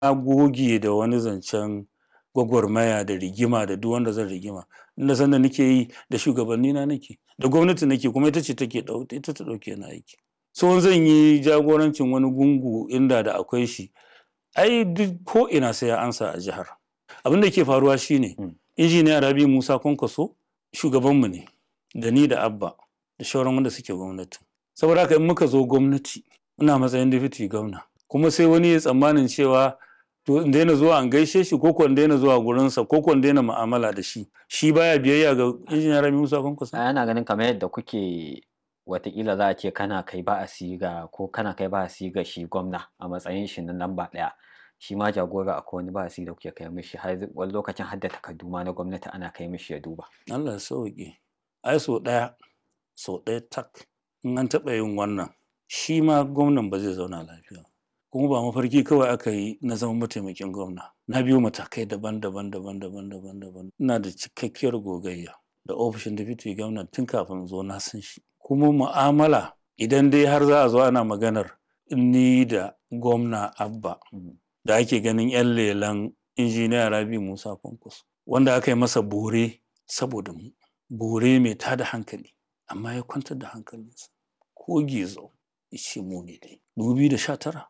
na goge da wani zancen gwagwarmaya da rigima da duk wanda zan rigima inda sanda nake yi da shugabanni na nake da gwamnati nake kuma ita ce take ita ta dauke ni aiki so zan yi jagorancin wani gungu inda da akwai shi ai duk ko ina sai ya ansa a jihar abin da ke faruwa shine injiniya rabi musa kwankwaso shugabanmu ne da ni da abba da shauran wanda suke gwamnati saboda haka in muka zo gwamnati ina matsayin deputy gwamna kuma sai wani ya tsammanin cewa to in daina zuwa an gaishe shi ko ko in daina zuwa gurinsa ko ko in daina mu'amala da shi shi baya biyayya ga injiniya rabi musa kwankwaso ana ganin kamar yadda kuke watakila za a ce kana kai ba a siga ko kana kai ba a siga shi gwamna a matsayin shi na lamba ɗaya shi ma jagora akwai wani ba a da kuke kai mishi har wani lokacin har da takardu ma na gwamnati ana kai mishi ya duba Allah ya sauke ai so ɗaya so ɗaya tak in an taɓa yin wannan shi ma gwamnan ba zai zauna lafiya kuma ba mafarki kawai aka yi na zama mataimakin gwamna na biyo matakai daban-daban daban-daban daban-daban ina da cikakkiyar gogayya da ofishin deputy gwamna tun kafin zo na san shi kuma mu'amala idan dai har za a zo ana maganar ni da gwamna abba da ake ganin 'yan lelan injiniya rabi musa kwankwaso wanda aka yi masa bore saboda mu bore mai tada hankali amma ya kwantar da hankalinsa ko gizo ya ce mu ne dai 2019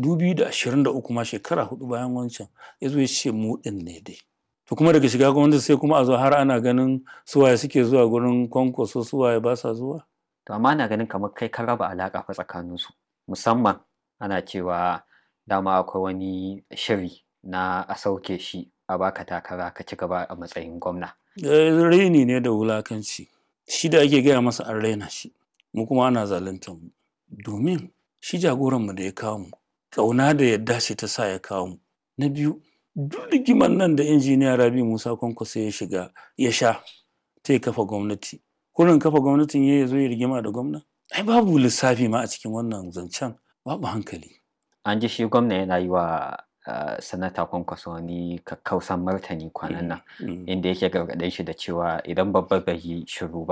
2023 ma shekara hudu bayan wancan ya zo ya ce mu din ne dai to kuma daga shiga gwamnati sai kuma a zo har ana ganin suwaye suke zuwa gurin kwankwaso suwaye ba sa zuwa to amma na ganin kamar kai ka raba alaƙa fa tsakaninsu musamman ana cewa dama akwai wani shiri na a sauke shi a baka takara ka ci gaba a matsayin gwamna raini ne da wulakanci shi da ake gaya masa an raina shi mu kuma ana zaluntar mu domin shi jagoranmu da ya kawo mu ƙauna da yadda ce ta sa ya kawo mu na biyu duk rigimar nan da injiniya rabi musa kwankwaso ya shiga ya sha ta ya kafa gwamnati kurin kafa gwamnatin ya zo ya rigima da gwamna ai babu lissafi ma a cikin wannan zancen babu hankali an ji shi gwamna yana yi wa uh, sanata kwankwaso wani kakkausan martani kwanan nan inda yake gargaɗin shi da cewa idan babba bai yi shiru ba